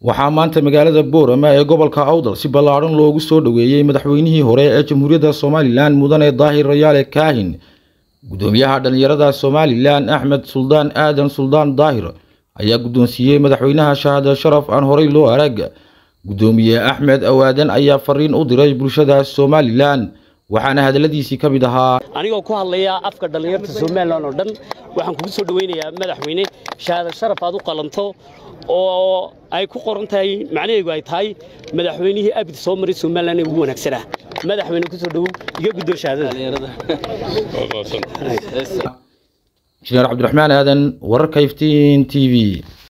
waxaa maanta magaalada boorama ee gobolka awdal si ballaadhan loogu soo dhoweeyey madaxweynihii hore ee jamhuuriyadda somalilan mudane daahir rayaale kaahin gudoomiyaha dhallinyarada somalilan axmed suldaan aadan suldaan daahir ayaa guddoonsiiyey madaxweynaha shahaada sharaf aan horey loo arag gudoomiye axmed awaadan ayaa fariin u diray bulshada somalilan waxaana hadalladiisii ka mid ahaa anigoo ku hadlaya afka dhallinyarta somalilan oo dhan waxaan kugu soo dhoweynayaa madaxweyne shahaada sharaf aad u qalanto oo ay ku qoran tahay macnaheegu ay tahay madaxweynihii abid soo maray somalilan ee ugu wanaagsanaa madaxweyne ku soo dhowow iga guddoo shahaadada injineer cabdiraxmaan aadan wararka iftiin t v